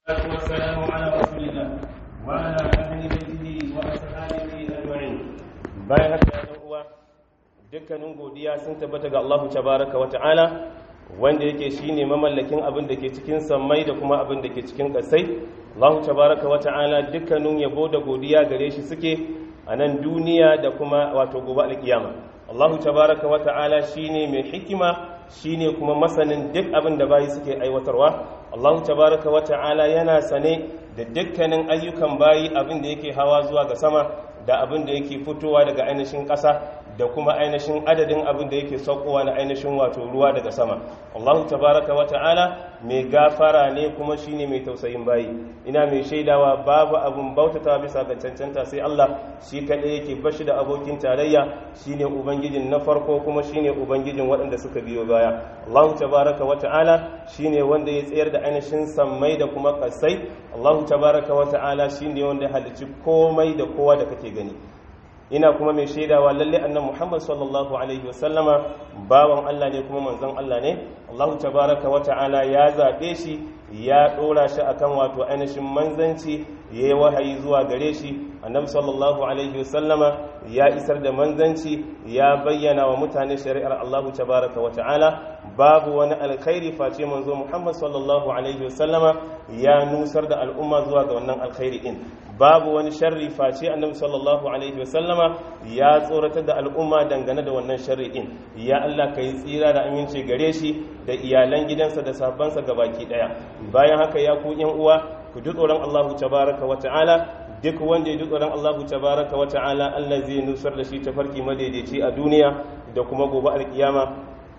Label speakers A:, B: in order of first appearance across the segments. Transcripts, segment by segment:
A: والصلاة والسلام على رسول الله وعلى أهل بيته وأصحابه أجمعين bayan haka ya uwa dukkanin godiya sun tabbata ga Allahu tabaraka wa ta'ala wanda yake shine mamallakin abin da ke cikin sammai da kuma abin da ke cikin ƙasai Allahu tabaraka wa ta'ala dukkanin yabo da godiya gare shi suke a nan duniya da kuma wato gobe alkiyama Allahu tabaraka wa ta'ala shine mai hikima shine kuma masanin duk abin da bayi suke aiwatarwa Allahu tabaraka wa ta'ala yana sane da dukkanin ayyukan bayi abin da yake hawa zuwa ga sama da abin da yake fitowa daga ainihin ƙasa da kuma ainihin adadin abin da yake saukowa na ainihin wato ruwa daga sama Allahu tabaraka wa ta'ala mai gafara ne kuma shine mai tausayin bayi ina mai shaidawa babu abin bautata bisa ga cancanta sai Allah shi kaɗai yake bashi da abokin tarayya shine ubangijin na farko kuma shine ubangijin waɗanda suka biyo baya Allahu tabaraka wa ta'ala shine wanda ya tsayar da ainihin sammai da kuma ƙasai Allahu tabaraka wa ta'ala shine wanda ya halicci komai da kowa da kake gani ina kuma mai shaidawa lalle annan Muhammad sallallahu alaihi wasallama bawan Allah ne kuma manzon Allah ne Allahu tabaraka wa ta'ala ya zabe shi ya dora shi akan wato ainihin manzanci yayi wahayi zuwa gare shi annabi sallallahu alaihi wasallama ya isar da manzanci ya bayyana wa mutane shari'ar Allahu tabaraka wa ta'ala babu wani alkhairi face manzo Muhammad sallallahu alaihi wasallama ya nusar da al'umma zuwa ga wannan alkhairi din babu wani sharri face annabi sallallahu alaihi wasallama ya tsoratar da al'umma dangane da wannan sharri din ya Allah ka yi tsira da aminci gare shi da iyalan gidansa da sabansa gabaki daya bayan haka ya ku yan uwa ku ji tsoron Allahu tabaraka wa ta'ala duk wanda ya ji tsoron Allahu tabaraka wa ta'ala Allah zai nusar da shi tafarki madaidaici a duniya da kuma gobe alkiyama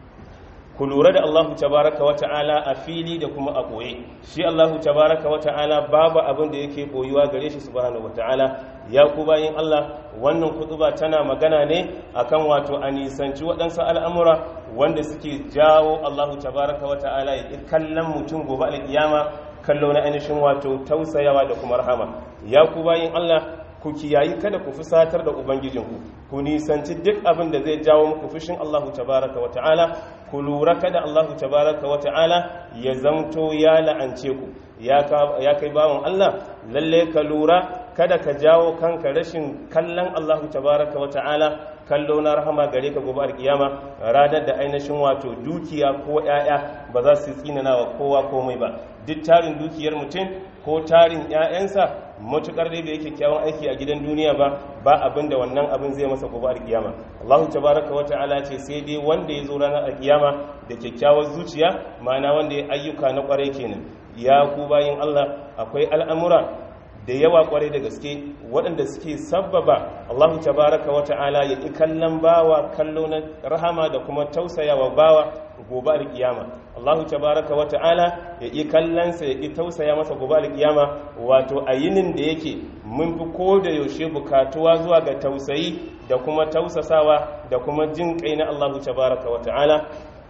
A: ku lura da Allahu tabaraka wa ta'ala a fili da kuma a ɓoye shi Allahu tabaraka wa ta'ala babu abin da yake ɓoyuwa gare shi subhanahu wa ta'ala ya ku bayin Allah wannan kutuba tana magana ne akan wato a nisanci waɗansu al'amura wanda suke jawo Allahu tabaraka wa ta'ala ya kallon mutum gobe alkiyama kallo na ainihin wato tausayawa da kuma rahama ya ku bayin Allah ku kiyayi kada ku fusatar da ubangijinku ku nisanci duk abin da zai jawo muku fushin Allahu tabaraka wa ta'ala ku lura kada Allahu tabaraka wa ta'ala ya zamto ya la'ance ku ya kai bawan Allah lalle ka lura kada ka jawo kanka rashin kallon Allahu tabaraka wa ta'ala kallo na rahama gare ka gobe alkiyama ranar da ainihin wato dukiya ko 'ya'ya ba za su tsinana wa kowa komai ba duk tarin dukiyar mutum ko tarin 'ya'yansa matukar dai bai kyakkyawan aiki a gidan duniya ba ba abin da wannan abin zai masa gobe alkiyama Allahu tabaraka wa ta'ala ce sai dai wanda ya zo ranar alkiyama da kyakkyawar zuciya ma'ana wanda ya ayyuka na kwarai kenan ya ku bayin Allah akwai al'amura da yawa kwarai da gaske waɗanda suke sabbaba Allahu tabaraka wa ta'ala ya ƙi kallon bawa kallo na rahama da kuma tausayawa bawa gobe alkiyama Allahu tabaraka wa ta'ala ya ƙi kallonsa ya ƙi tausaya masa gobe alkiyama wato a yinin da yake mun fi ko da yaushe bukatuwa zuwa ga tausayi da kuma tausasawa da kuma jin kai na Allahu tabaraka wa ta'ala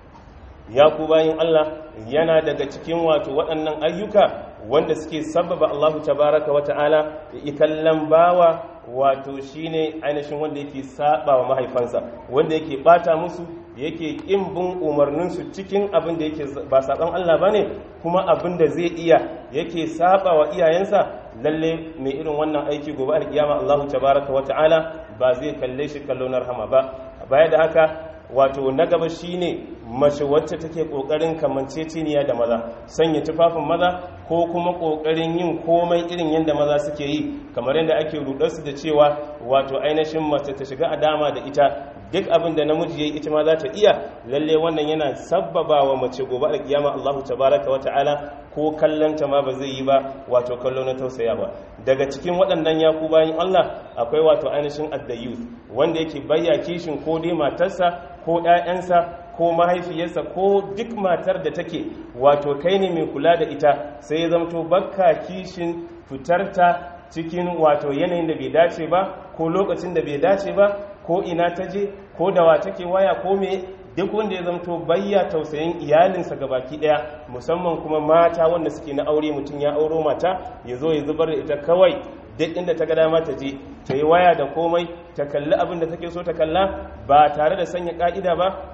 A: ya ku bayin Allah yana daga cikin wato waɗannan ayyuka wanda suke sababa Allahu tabaraka wa ta'ala ya kallon bawa wato shine ainihin wanda yake saba wa mahaifansa wanda yake bata musu yake kin bin umarninsu cikin abin da yake ba saban Allah bane kuma abin da zai iya yake saba wa iyayensa lalle mai irin wannan aiki gobe alkiyama Allahu tabaraka wa ta'ala ba zai kalle shi kallo na rahama ba baya da haka wato na gaba shine mace wacce take kokarin kamanceceniya da maza sanya tufafin maza ko kuma kokarin yin komai irin yadda maza suke yi kamar yadda ake rudarsu da cewa wato ainihin mace ta shiga a dama da ita duk abin da namiji yayi ita ma za ta iya lalle wannan yana sabbaba wa mace gobe alkiyama Allahu tabaraka wa ta'ala ko kallanta ma ba zai yi ba wato kallo na tausaya ba daga cikin waɗannan yaku bayan Allah akwai wato ainihin addayus wanda yake bayya kishin ko dai matarsa ko ‘ya'yansa ko mahaifiyarsa ko duk matar da take wato kai ne mai kula da ita sai ya zamto bakka kishin fitarta cikin wato yanayin da bai dace ba ko lokacin da bai dace ba ko ina ta je ko da wa take waya ko me duk wanda ya zamto bayya tausayin iyalinsa ga baki daya musamman kuma mata wanda suke na aure mutum ya auro mata ya zo ya zubar da ita kawai duk inda ta ga dama ta je ta yi waya da komai ta kalli abin da take so ta kalla ba tare da sanya ka'ida ba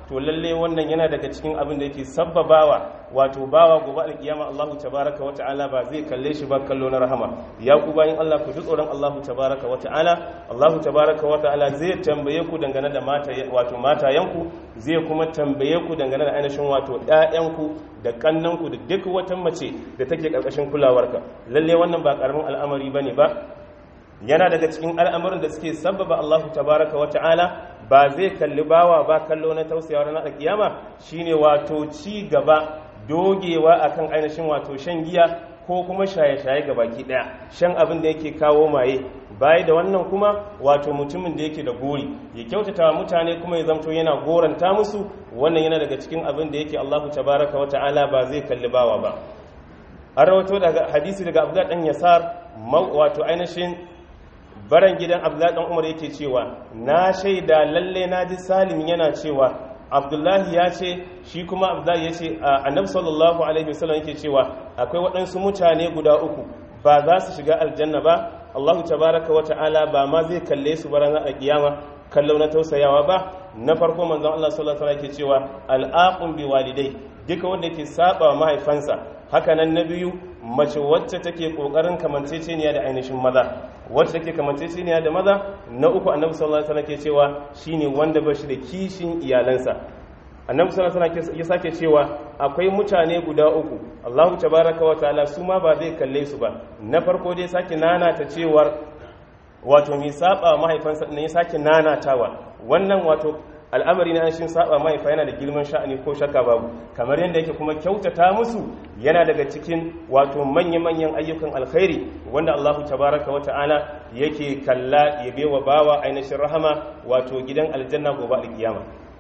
A: to lalle wannan yana daga cikin abin da yake sabbabawa wato bawa gobe alkiyama Allahu tabaraka wa ta'ala ba zai kalle shi ba kallo na rahama ya ku bayin Allah ku ji tsoron Allahu tabaraka wa ta'ala Allahu tabaraka wa ta'ala zai tambaye ku dangane da mata wato matayanku zai kuma tambaye ku dangane da ainihin wato ƴaƴanku da kannanku da duk wata mace da take karkashin kulawarka lalle wannan ba karamin al'amari bane ba yana daga cikin al'amuran da suke sabbaba Allahu tabaraka wa ta'ala ba zai kalli bawa ba kallo na tausayawa ranar kiyama shine wato ci gaba dogewa akan ainihin wato shan giya ko kuma shaye-shaye ga baki daya shan abin da yake kawo maye baya da wannan kuma wato mutumin da yake da gori ya kyautata wa mutane kuma ya zamto yana goranta musu wannan yana daga cikin abin da yake Allahu tabaraka wa ta'ala ba zai kalli bawa ba an rawato daga hadisi daga Abdullah dan Yasar wato ainihin baran gidan Abdullah dan Umar yake cewa na shaida lalle na ji Salim yana cewa abdullahi ya ce shi kuma abdullahi ya ce annabi sallallahu alaihi wasallam yake cewa akwai waɗansu mutane guda uku ba za su shiga aljanna ba allahu tabaraka wa ta'ala ba ma zai kalle su ba ranar kiyama kallo na tausayawa ba na farko manzon Allah sallallahu alaihi wasallam yake cewa al'aqum bi walidai duka wanda yake saba mahaifansa haka nan na biyu mace wacce take kokarin kamanceceniya da ainihin maza wacce take kamanceceniya da maza na uku annabi sallallahu alaihi wasallam ke cewa shine wanda ba shi da kishin iyalansa annabi sallallahu alaihi wasallam ya sake cewa akwai mutane guda uku Allahu tabaraka wa ta'ala su ma ba zai kalle su ba na farko dai sake nana ta cewar wato mai saba mahaifansa ne ya sake nanatawa wannan wato al'amari na shin saba mahaifa yana da girman sha'ani ko shakka babu kamar yadda yake kuma kyautata musu yana daga cikin wato manya-manyan ayyukan alkhairi wanda Allahu tabaraka wa ta'ala yake kalla ya bewa bawa ainihin rahama wato gidan aljanna gobe alkiyama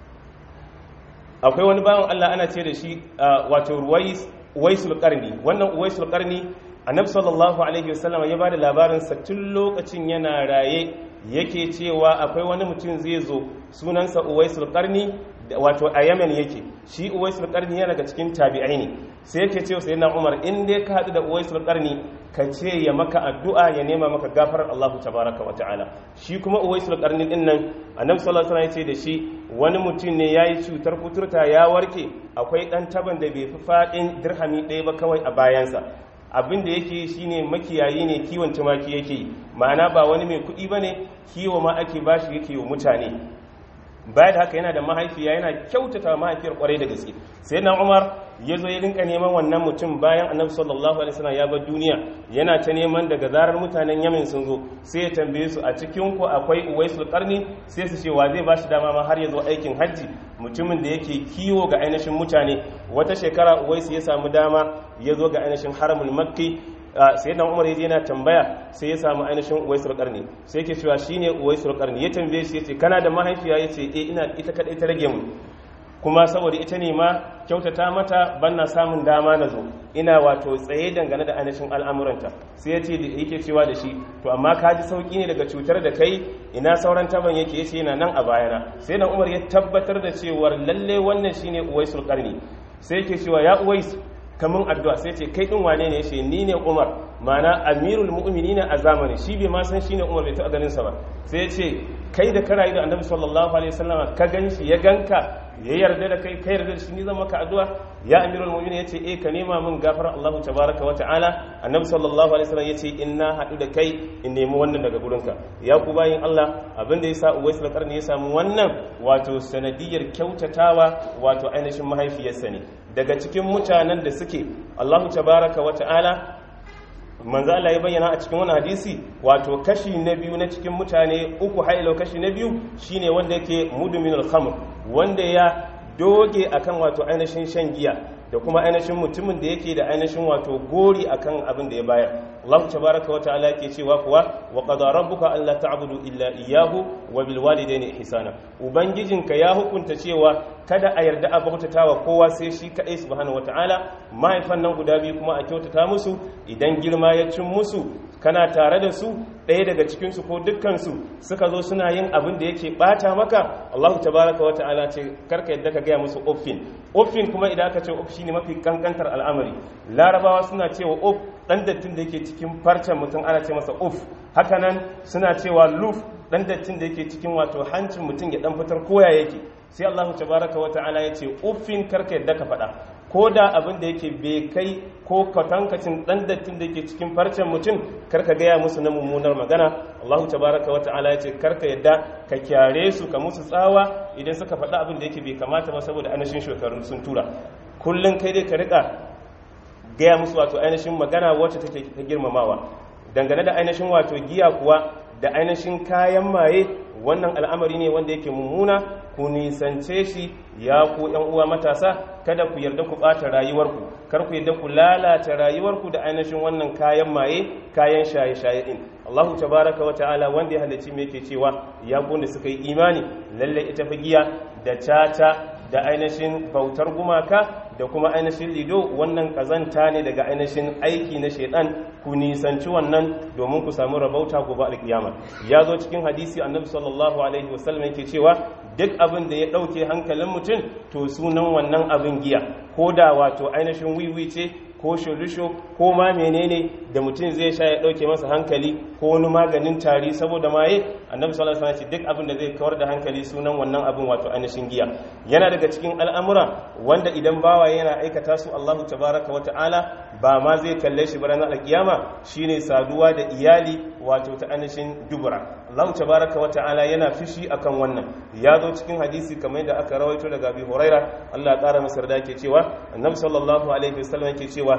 A: akwai wani bawan Allah ana ce da shi wato ruwaisul qarni wannan uwaisul qarni annabi sallallahu alaihi wasallam ya bada labarin sa tun lokacin yana raye yake cewa akwai wani mutum zai zo sunansa uwaisul qarni wato a yamen yake shi uwaisul qarni yana daga cikin tabi'ai ne sai yake cewa sayyidina umar in dai ka hadu da uwaisul qarni ka ce ya maka addu'a ya nema maka gafarar Allah tabaraka wa ta'ala shi kuma uwaisul qarni din nan annabi sallallahu alaihi wasallam ya ce da shi wani mutum ne yayi cutar kuturta ya warke akwai dan taban da bai fi fadin dirhami ɗaya ba kawai a bayansa abin da yake shine makiyayi ne kiwon tumaki yake ma'ana ba wani mai kuɗi ba ne kiwo ma ake bashi yake wa mutane baya da haka yana da mahaifiya yana kyautata mahaifiyar kwarai da gaske sai na umar ya zo ya rinka neman wannan mutum bayan annabi sallallahu alaihi wasallam ya bar duniya yana ta neman daga zarar mutanen yamin sun zo sai ya tambaye su a cikin ku akwai uwaisul qarni sai su ce wa zai bashi dama ma har ya zo aikin hajji mutumin da yake kiwo ga ainihin mutane wata shekara uwaisu ya samu dama ya zo ga ainihin haramul makki sai dan umar yaje yana tambaya sai ya samu ainihin uwaisul qarni sai yake cewa shine uwaisul qarni ya tambaye shi yace kana da mahaifiya yace eh ina ita kadai ta rage mu kuma saboda ita ne ma kyautata mata banna samun dama na zo ina wato tsaye dangane da ainihin al'amuranta sai ya ce yake cewa da shi to amma ka ji sauki ne daga cutar da kai ina sauran taban yake yace yana nan a bayana sai dan umar ya tabbatar da cewar lalle wannan shine uwaisul qarni sai yake cewa ya uwais kamun addu'a sai ce kai din wane ne yace ni ne umar mana amirul mu'minina a zamani shi bai ma san shine umar bai taɓa ganin sa ba sai ya ce kai da karayi da annabi sallallahu alaihi wasallama ka ganshi ya ganka ya yarda da kai kai yarda da shi ni zan maka addu'a ya amirul mu'minin yace eh ka nema min gafara Allahu tabaraka wa ta'ala annabi sallallahu alaihi wasallam yace inna hadu da kai in nemi wannan daga gurinka ya ku bayin Allah abin da yasa Uwais al-Qarni ya samu wannan wato sanadiyar kyautatawa wato ainihin mahaifiyarsa ne daga cikin mutanen da suke Allahu tabaraka wa ta'ala manzo Allah ya bayyana a cikin wani hadisi wato kashi na biyu na cikin mutane uku hailo kashi na biyu shine wanda yake mudminul khamr wanda ya doge akan wato ainihin shan giya da kuma ainihin mutumin da yake da ainihin wato gori akan abin da ya bayar Allah tabaraka wa ta'ala yake cewa kuwa wa qada rabbuka alla ta'budu illa iyyahu wa bil walidayni ihsana ubangijinka ya hukunta cewa kada a yarda a bautatawa kowa sai shi kadai subhanahu wa ta'ala mahaifan nan guda biyu kuma a kyautata musu idan girma ya cin musu kana tare da su ɗaya daga cikinsu ko dukkansu suka zo suna yin abin da yake ɓata maka allahu tabaraka wa ta'ala ce karka yadda ka gaya musu uffin uffin kuma idan aka ce uff shine mafi kankantar al'amari larabawa suna cewa uff ɗan dattin da yake cikin farcen mutum ana ce masa uff hakanan suna cewa luf ɗan dattin da yake cikin wato hancin mutum ya ɗan fitar koya yake sai Allah tabaraka wa ta'ala ya ce uffin karka yadda ka faɗa ko da abin da yake bai kai ko kwatankacin ɗan dattin da yake cikin farcen mutum karka gaya musu na mummunar magana Allah tabaraka wa ta'ala ya ce karka yadda ka kyare su ka musu tsawa idan suka faɗa abin da yake bai kamata ba saboda ainihin shekarun sun tura kullum kai dai ka rika gaya musu wato ainihin magana wacce take ta girmamawa dangane da ainihin wato giya kuwa da ainihin kayan maye wannan al'amari ne wanda yake mummuna ku nisance shi ya ku ‘yan uwa matasa kada ku yarda ku ɓata rayuwarku kar ku yarda ku lalata rayuwarku da ainihin wannan kayan maye kayan shaye-shaye ɗin Allahu tabaraka wa ta'ala wanda ya halarci me yake cewa ya da suka yi imani lalle ita fa giya da caca da ainihin bautar gumaka da kuma ainihin lido wannan kazanta ne daga ainihin aiki na shaidan ku nisanci wannan domin ku samu rabauta gobe alkiyama ya zo cikin hadisi annabi sallallahu alaihi wasallam yake cewa duk abin da ya dauke hankalin mutum to sunan wannan abin giya ko da wato ainihin wiwi ce ko shulusho ko ma menene da mutum zai sha ya dauke masa hankali ko wani maganin tari saboda maye annabi sallallahu alaihi wasallam duk abin da zai kawar da hankali sunan wannan abin wato ainihin giya yana daga cikin al'amura wanda idan bawa yana aikata su Allahu tabaraka wa ta'ala ba ma zai kalle shi ba ranar alkiyama shine saduwa da iyali wato ta ainihin dubura Allahu tabaraka wa ta'ala yana fishi akan wannan ya zo cikin hadisi kamar yadda aka rawaito daga Abi Huraira Allah ya kara masa da yake cewa annabi sallallahu alaihi wasallam yake cewa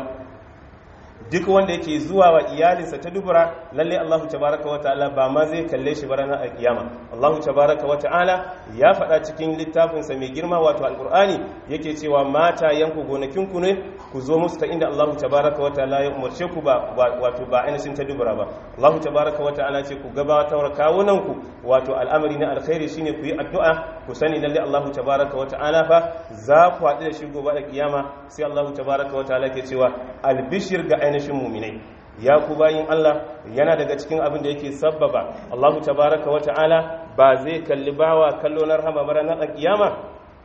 A: duk wanda yake zuwa wa iyalinsa ta dubura lalle Allahu tabaraka wa ta'ala ba ma zai kalle shi ba ranar alkiyama Allahu tabaraka wa ta'ala ya faɗa cikin littafinsa mai girma wato alqur'ani yake cewa mata yanku gonakin ku ne ku zo musu ta inda Allahu tabaraka wa ta'ala ya umarce ku ba wato ba ainihin ta dubura ba Allahu tabaraka wa ta'ala ce ku gabatar kawunan ku wato al'amari na alkhairi shine ku yi addu'a ku sani lalle Allahu tabaraka wa ta'ala fa za ku haɗu da shi gobe alkiyama sai Allahu tabaraka wa ta'ala ke cewa albishir ga ainihin muminai ya ku bayin Allah yana daga cikin abin da yake sabbaba Allahu tabaraka wa ta'ala ba zai kalli bawa kallo na rahama ba ranar kiyama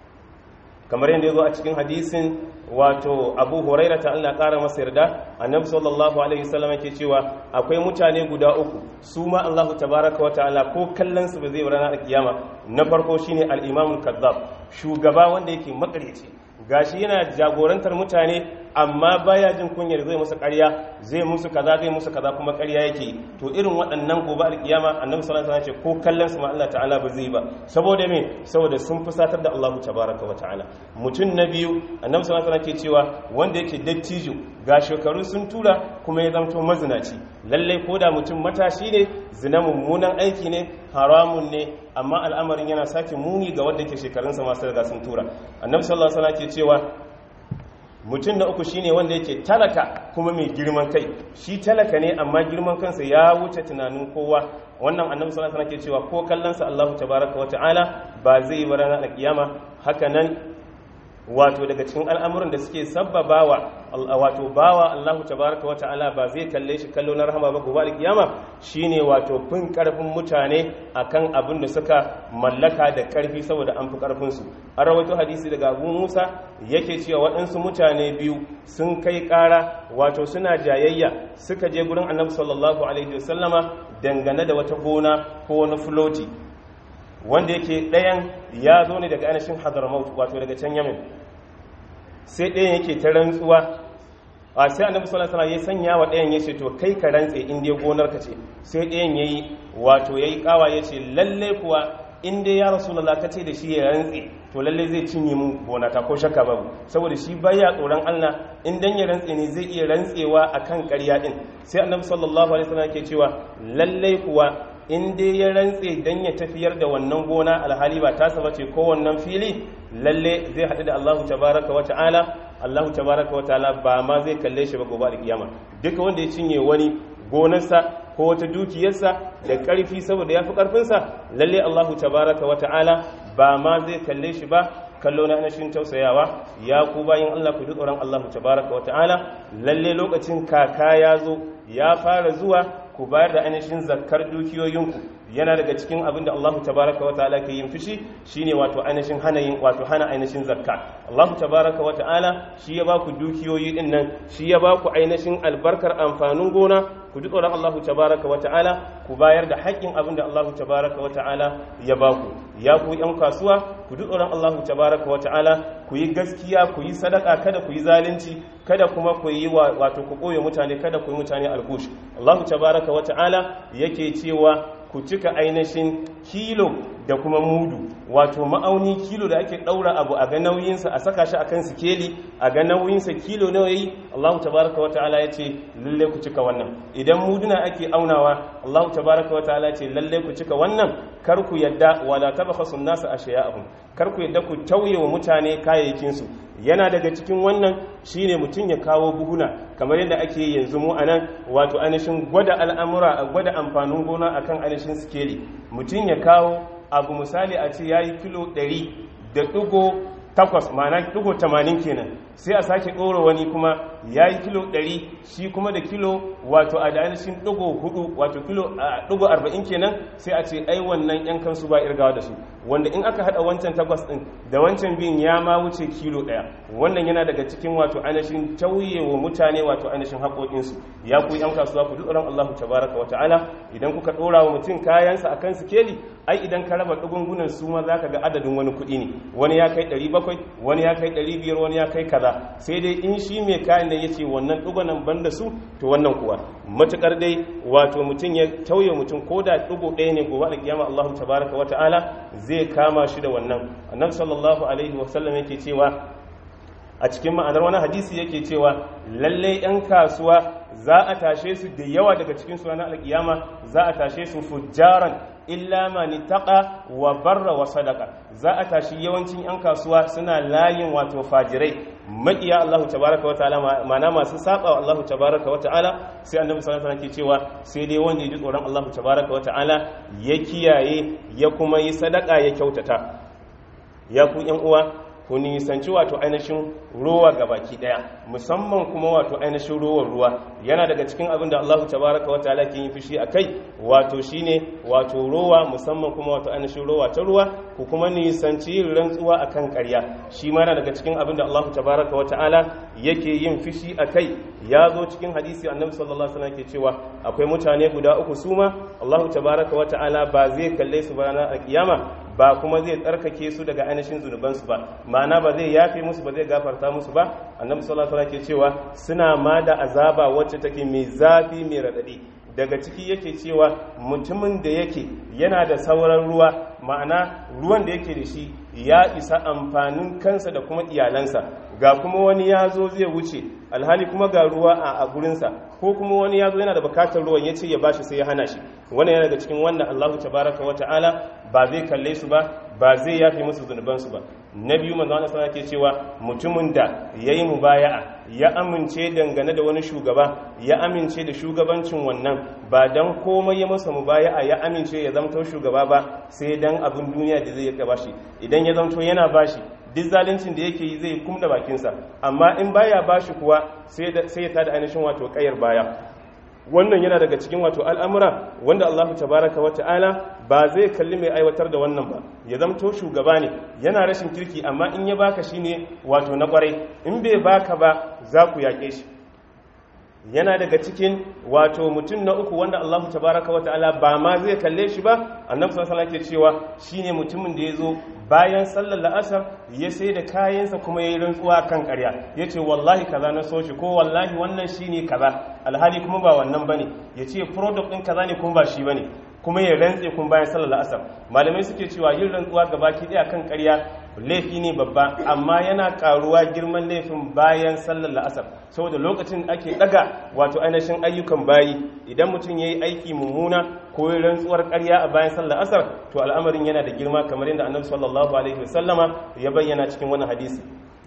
A: kamar yadda ya zo a cikin hadisin wato abu huraira ta Allah ƙara masa yarda annabi sallallahu alaihi wasallam yake cewa akwai mutane guda uku su ma Allah tabaraka wa ta'ala ko kallon su ba zai ranar kiyama na farko shine al-imamul kazzab shugaba wanda yake makareci gashi yana jagorantar mutane amma baya jin kunyar zai musu ƙarya zai musu kaza zai musu kaza kuma ƙarya yake to irin waɗannan gobe alkiyama annabi sallallahu alaihi wasallam ce ko kallon su ma Allah ta'ala ba zai ba saboda me saboda sun fusatar da Allah tabaraka wa ta'ala mutum na biyu annabi sallallahu alaihi wasallam ke cewa wanda yake dattijo ga shekaru sun tura kuma ya zamto mazinaci lallai ko da mutum matashi ne zina mummunan aiki ne haramun ne amma al'amarin yana sake muni ga wanda ke shekarunsa masu riga sun tura annabi sallallahu alaihi wasallam ke cewa mutum na uku shine wanda yake talaka kuma mai girman kai shi talaka ne amma girman kansa ya wuce tunanin kowa wannan annabi sallallahu alaihi wasallam ke cewa ko kallonsa Allahu tabaraka wa ta'ala ba zai yi ranar alkiyama haka nan wato daga cikin al'amuran da suke sabbabawa wato bawa Allahu tabaraka wa ta'ala ba zai kalle shi kallo na rahama ba gobe alkiyama shine wato fin karfin mutane akan abin da suka mallaka da karfi saboda an fi karfin su an rawaito hadisi daga Abu Musa yake cewa waɗansu mutane biyu sun kai ƙara wato suna jayayya suka je gurin Annabi sallallahu alaihi wasallama dangane da wata gona ko wani floti wanda yake ɗayan ya zo ne daga ainihin hadramaut wato daga can yamin sai ɗayan yake ta rantsuwa a sai annabi sallallahu alaihi ya sanya wa ɗayan yace to kai ka rantse in dai gonar ka ce sai ɗayan yayi wato yayi kawa yace lalle kuwa in dai ya rasulullah ka ce da shi ya rantse to lalle zai cinye mun gona ta ko shakka babu saboda shi baya tsoron Allah in dan ya rantse ne zai iya rantsewa akan ƙarya din sai annabi sallallahu alaihi wasallam yake cewa lalle kuwa in dai ya rantse dan ya tafiyar da wannan gona alhali ba tasa bace ko wannan fili lalle zai haɗu da Allahu tabaraka wa ta'ala Allahu tabaraka wa ta'ala ba ma zai kalle shi ba gobe alkiyama duka wanda ya cinye wani gonarsa ko wata dukiyarsa da ƙarfi saboda ya fi ƙarfinsa lalle Allahu tabaraka wa ta'ala ba ma zai kalle shi ba kallo na anashin tausayawa ya ku bayan Allah ku ji tsoron Allahu tabaraka wa ta'ala lalle lokacin kaka ya zo ya fara zuwa ku bayar da ainihin zakkar dukiyoyinku yana daga cikin abin da Allah tabaraka wa ta'ala ke yin fushi shine wato ainihin hana yin wato hana ainihin zakka Allah tabaraka wa ta'ala shi ya baku dukiyoyi din nan shi ya baku ainihin albarkar amfanin gona ku ji tsoron Allah tabaraka wa ta'ala ku bayar da haƙƙin abin da Allah tabaraka wa ta'ala ya ba ku ya ku yan kasuwa ku ji tsoron Allah tabaraka wa ta'ala ku yi gaskiya ku yi sadaka kada ku yi zalunci kada kuma ku yi wato ku koye mutane kada ku yi mutane algush Allah tabaraka wa ta'ala yake cewa ku cika ainihin kilo da kuma mudu wato ma'auni kilo da ake daura abu a ga nauyinsa a saka shi akan sikeli a ga nauyinsa kilo nawa yayi Allah tabaraka wa ta'ala ya ce lalle ku cika wannan idan muduna ake aunawa Allah tabaraka wa ta'ala ya ce lalle ku cika wannan kar ku yadda wala tabakhasu an-nasa ashiya'ahum kar ku yadda ku tauye wa mutane kayayyakin su yana daga cikin wannan shine mutum ya kawo buhuna kamar yadda ake yanzu mu anan wato ainihin gwada al'amura a gwada amfanin gona akan ainihin sikeli mutum ya kawo abu misali a ce yayi kilo 100 da ɗigo takwas ma'ana ɗigo 80 kenan sai a sake ɗora wani kuma ya yi kilo 100 shi kuma da kilo wato a da ainihin ɗigo hudu wato kilo ɗigo 40 kenan sai a ce ai wannan yan kansu ba irgawa da su wanda in aka haɗa wancan takwas ɗin da wancan biyun ya ma wuce kilo ɗaya wannan yana daga cikin wato ainihin tauye wa mutane wato ainihin haƙoƙinsu ya ku yan kasuwa ku tsoron Allah tabaraka wa ta'ala idan kuka ɗora wa mutum kayansa a kan sikeli ai idan ka raba ɗugungunan su ma za ka ga adadin wani kuɗi ne wani ya kai 700 wani ya kai 500 wani ya kai kaza sai dai in shi mai kayan da ya ce wannan ɗugunan ban da su to wannan kuwa matuƙar dai wato mutum ya tauye mutum ko da ɗugu ɗaya ne gobe da kiyama Allah tabaraka wa ta'ala zai kama shi da wannan annabi sallallahu alaihi wa sallam yake cewa a cikin ma'anar wani hadisi yake cewa lalle 'yan kasuwa za a tashe su da yawa daga cikin su ranar alkiyama za a tashe su fujjaran illa mani taqa wa barra wa sadaka za a tashi yawancin 'yan kasuwa suna layin wato fajirai maƙiya Allah tabaraka wa ta'ala ma'ana masu saba wa Allah tabaraka wa ta'ala sai annabi sallallahu alaihi wasallam ke cewa sai dai wanda ya ji tsoron Allah tabaraka wa ta'ala ya kiyaye ya kuma yi sadaka ya kyautata ya ku 'yan uwa ku nisanci wato ainihin ruwa ga baki daya musamman kuma wato ainihin ruwan ruwa yana daga cikin abin da Allah tabaraka wa ta'ala ke yin fushi akai wato shine wato ruwa musamman kuma wato ainihin ruwa ta ruwa ku kuma nisanci yin rantsuwa akan ƙarya shi ma yana daga cikin abin da Allah tabaraka wa ta'ala yake yin fushi akai ya zo cikin hadisi annabi sallallahu alaihi wasallam ke cewa akwai mutane guda uku suma Allah tabaraka wa ta'ala ba zai kalle su ba ranar kiyama ba kuma zai tsarkake su daga ainihin zunubansu ba ma'ana ba zai yafe musu ba zai gafarta musu ba annabi sallallahu alaihi wasallam ke cewa suna ma da azaba wacce take mai zafi mai radadi daga ciki yake cewa mutumin da yake yana da sauran ruwa ma'ana ruwan da yake da shi ya isa amfanin kansa da kuma iyalansa ga kuma wani ya zo zai wuce alhali kuma ga ruwa a gurinsa ko kuma wani ya zo yana da bukatar ruwan ya ce ya bashi sai ya hana shi wannan yana daga cikin wannan allahu tabaraka wa ta'ala ba zai kalle su ba ba zai yafe musu zunubansu ba na biyu manzo Allah sallallahu ke cewa mutumin da yayi mubaya'a ya amince dangane da wani shugaba ya amince da shugabancin wannan ba dan komai ya masa mubaya'a ya amince ya zamto shugaba ba sai dan abin duniya da zai yaka bashi idan ya zamto yana bashi duk zaluncin da yake yi zai kumda bakinsa amma in baya bashi kuwa sai ya tada ainihin wato kayar baya wannan yana daga cikin wato al'amura wanda Allah tabaraka wa ta'ala ba zai kalli mai aiwatar da wannan ba ya zamto shugaba ne yana rashin kirki amma in ya baka shi ne wato na kwarai in bai baka ba za ku yaƙe shi yana daga cikin wato mutum na uku wanda Allah tabaraka wa ta'ala ba ma zai kalle shi ba annabi sallallahu alaihi wasallam cewa shine mutumin da yazo bayan sallar la'asar ya sai da kayansa kuma yayi rantsuwa kan ƙarya yace wallahi kaza na so shi ko wallahi wannan shine kaza alhali kuma ba wannan bane yace product din kaza ne kuma ba shi bane kuma ya rantse kun bayan sallar la'asar malamai suke cewa yin rantsuwa gabaki daya kan ƙarya laifi ne babba amma yana karuwa girman laifin bayan sallar la'asar saboda lokacin ake daga wato ainihin ayyukan bayi idan mutum ya yi aiki mummuna ko yi rantsuwar karya a bayan sallar asar to al'amarin yana da girma kamar yadda annabi sallallahu alaihi wasallama ya bayyana cikin wani hadisi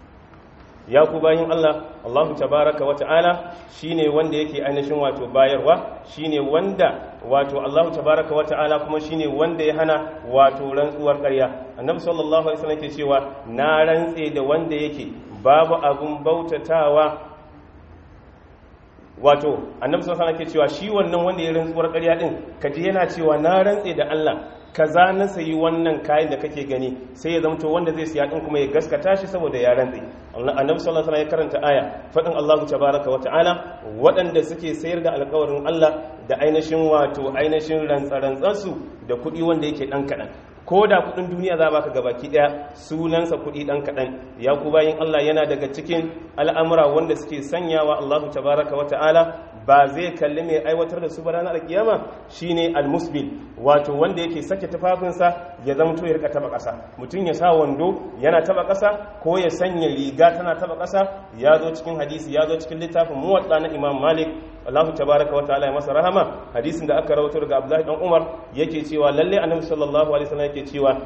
A: ya ku bayin Allah Allahu tabaraka wa ta'ala shine wanda yake ainihin wato bayarwa shine wanda wato Allahu tabaraka wa ta'ala kuma shine wanda ya hana wato rantsuwar ƙarya annabi sallallahu alaihi wasallam yake cewa na rantse da wanda yake babu abun bautatawa wato annabi sallallahu alaihi wasallam ke cewa shi wannan wanda ya rantsuwar ƙarya din kaji yana cewa na rantse da Allah kaza na sayi wannan kayan da kake gani sai ya zamto wanda zai siya din kuma ya gaskata shi saboda ya rantse annabi sallallahu alaihi ya karanta aya fadin Allah tabaraka wa ta'ala waɗanda suke sayar da alƙawarin Allah da ainihin wato ainihin rantsarantsansu da kuɗi wanda yake ɗan kaɗan ko da kudin duniya za baka gabaki daya sunansa kudi dan kadan ya ku bayin Allah yana daga cikin al'amura wanda suke sanyawa Allah tabaraka wa ta'ala ba zai kalli mai aiwatar da su ba ranar kiyama shine almusbil wato wanda yake sake tufafinsa ya zama to ya rika taba kasa mutum ya sa wando yana taba kasa ko ya sanya riga tana taba kasa ya zo cikin hadisi ya zo cikin littafin muwatta na Imam Malik Allah tabaraka wa ta'ala ya masa rahama hadisin da aka rawaito daga Abdullahi dan Umar yake cewa lalle Annabi sallallahu alaihi wasallam yake cewa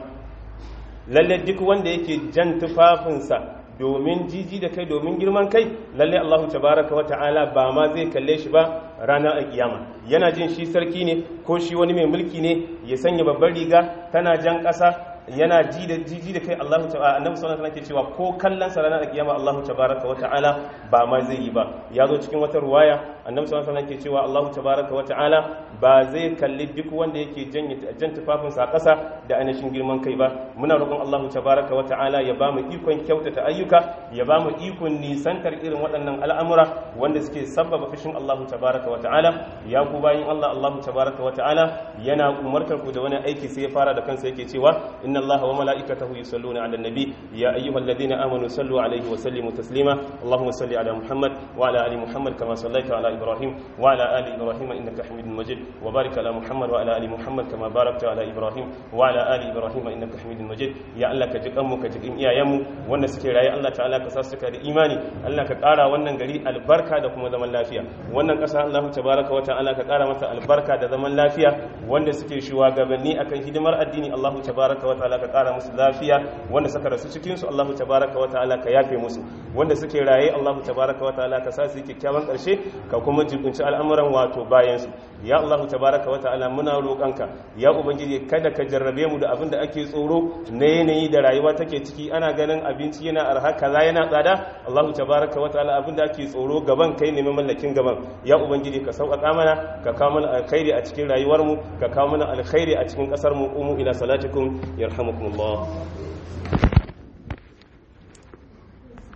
A: lalle duk wanda yake jan tufafinsa domin jiji da kai domin girman kai lalle Allah tabaraka wa ta'ala ba ma zai kalle shi ba ranar alkiyama yana jin shi sarki ne ko shi wani mai mulki ne ya sanya babbar riga tana jan ƙasa yana ji da jiji da kai Allah ta'ala annabi sallallahu alaihi wasallam ke cewa ko kallon sa ranar kiyama Allah tabaraka wa ta'ala ba ma zai yi ba ya zo cikin wata ruwaya annabi sallallahu alaihi wasallam ke cewa Allah tabaraka wa ta'ala ba zai kalli duk wanda yake janye jan tufafin sa kasa da ainihin girman kai ba muna roƙon Allah tabaraka wa ta'ala ya ba mu ikon kyautata ayyuka ya ba mu ikon nisantar irin waɗannan al'amura wanda suke sabbaba fushin Allah tabaraka wa ta'ala ya ku bayin Allah Allah tabaraka wa ta'ala yana umartar ku da wani aiki sai ya fara da kansa yake cewa inna الله وملائكته يصلون على النبي يا أيها الذين آمنوا صلوا عليه وسلموا تسليما اللهم صل على محمد وعلى آل محمد كما صليت على إبراهيم وعلى آل إبراهيم إنك حميد مجيد وبارك على محمد وعلى آل محمد كما باركت على إبراهيم وعلى آل إبراهيم إنك حميد مجيد يا الله كجك أمك كجك إيا يمو وانا سكي راي الله تعالى كساسك إيماني الله كقارا وانا غري البركة دكما زمن لافيا وانا كسا الله تبارك وتعالى كقارا متى البركة دزمن لافيا وانا سكي شوا غبني أكن هدمر الدين الله تبارك وتعالى ta'ala ka kara musu lafiya wanda suka rasu cikin su Allahu tabaraka wa ta'ala ka yafe musu wanda suke raye Allahu tabaraka wa ta'ala ka sa su kyakkyawan karshe ka kuma jibinci al'amuran wato bayan su ya Allahu tabaraka wa ta'ala muna roƙanka ya ubangiji kada ka jarrabe mu da abin da ake tsoro na yanayi da rayuwa take ciki ana ganin abinci yana arha kaza yana tsada Allahu tabaraka wa ta'ala abin da ake tsoro gaban kai ne mallakin gaban ya ubangiji ka sauƙaƙa mana ka kawo mana alkhairi a cikin rayuwar mu ka kawo mana alkhairi a cikin ƙasar mu umu ila salatikum yarhamukumullah